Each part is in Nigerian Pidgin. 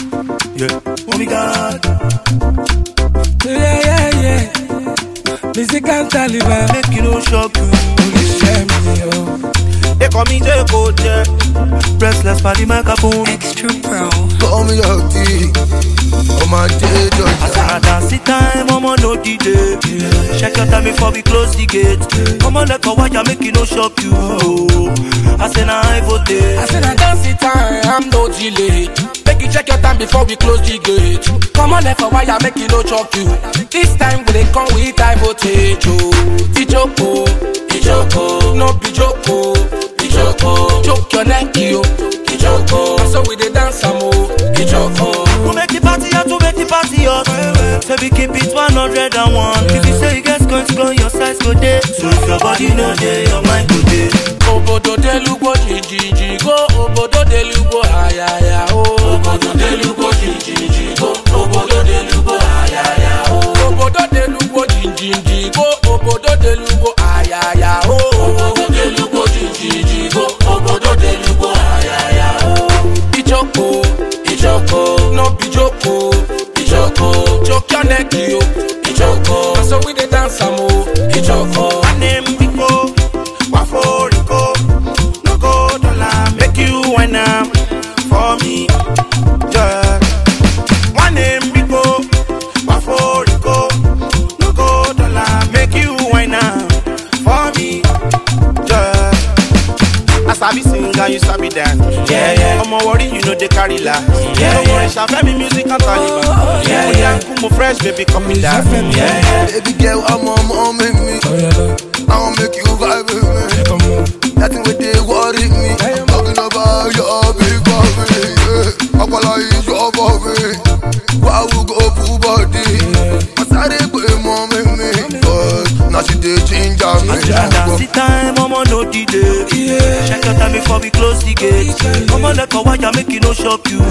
Yeah. Oh my God. Yeah, yeah, yeah. Musical Taliban. Make you no shock you. Oníṣẹ́ mi o. They call me J Code, yeah. Restless for the microphone. Extra Pro. Call me your tea. Oh my day, I Georgia. said, I dance the time, I'm on no DJ. Check your time before we close the gate. Come on, let go, why you make it no shock you. I said, nah, I vote. I said I dance the time, I'm no delay. Make you check your time before we close the gate. Come on, left for wire, make you no choke you. This time we dey come with high voltage. oh. Ijoko, Ijoko, no be joko, Ijoko. Choke your neck, yo, Ijoko. So we dey dance am o, Ijoko. Who make the party hot, who make the party hot? Say we keep it 101. If you say you get going go, your size go day. So if your body no day, your mind go day. Obodo delugbo jijiji go, obodo delugbo ayaya o. Obodo delugbo jijiji go, obodo delugbo ayaya o. Obodo delugbo jijiji go, obodo delugbo ayaya o. Obodo delugbo jijiji go, obodo delugbo ayaya o. Ijoko, Ijoko, no be joko, Ijoko. Choke your neck yo, Ijoko. Na so we dey dance am o, Ijoko. My name Rico, Wafo Rico. No go dollar, make you wine am for me. Yeah. My name Rico, Wafo Rico. No go dollar, make you wine am for me. Yeah. I sabi sing and you sabi dance. Yeah, yeah. I'm worry, you know they carry la. Yeah, no worry, Shafe me music and Taliban. Yeah, yeah. Kumo fresh, baby, come in that. Yeah, yeah. Baby girl, I'm on mom make me. Oh yeah, I wanna make you vibe with me. come on. Nothing with they worry me. Talking about your big body. Yeah. Ọpọlọ is your body. Why we go full body? Masare pe mọ mímí. But now she dey ginger me. I dance the time, I'm on no delay. Check your time before we close the gate. Come on, let go, why you make it no shock you.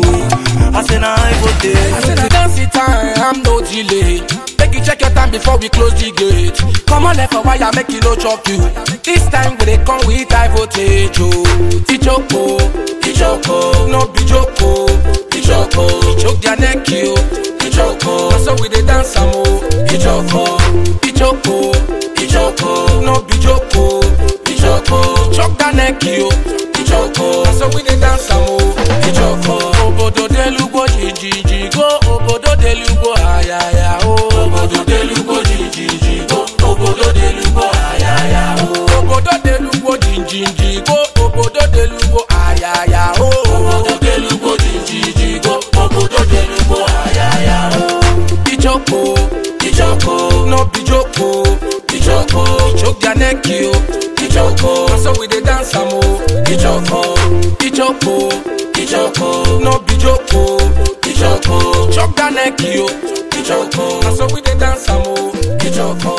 I say, nah, I vote I said I dance the time, I'm no delay. Make you check your time before we close the gate. Come on, left for wire, make you no choke you. This time we dey come with high voltage. Oh, Ijoko, Ijoko, no be joko, Ijoko. Choke their neck, yo, Ijoko. So we dey dance am o, Ijoko, Ijoko, Ijoko, no be joko, Ijoko. Choke their neck, yo, Ijoko. So we dey dance am o, Ijoko. Obodo delugbo jijiji go, obodo delugbo ayaya o. Obodo delugbo jijiji go, obodo delugbo ayaya o. Obodo delugbo jijiji go, obodo delugbo ayaya o. Obodo delugbo jijiji go, obodo delugbo ayaya o. Ijoko, Ijoko, no be joko, Ijoko. Choke their neck yo, Ijoko. So we dey dance am o, Ijoko, Ijoko, Ijoko, no be joko, Ijoko. Choke their neck yo, Ijoko. So we dey dance am o, Ijoko.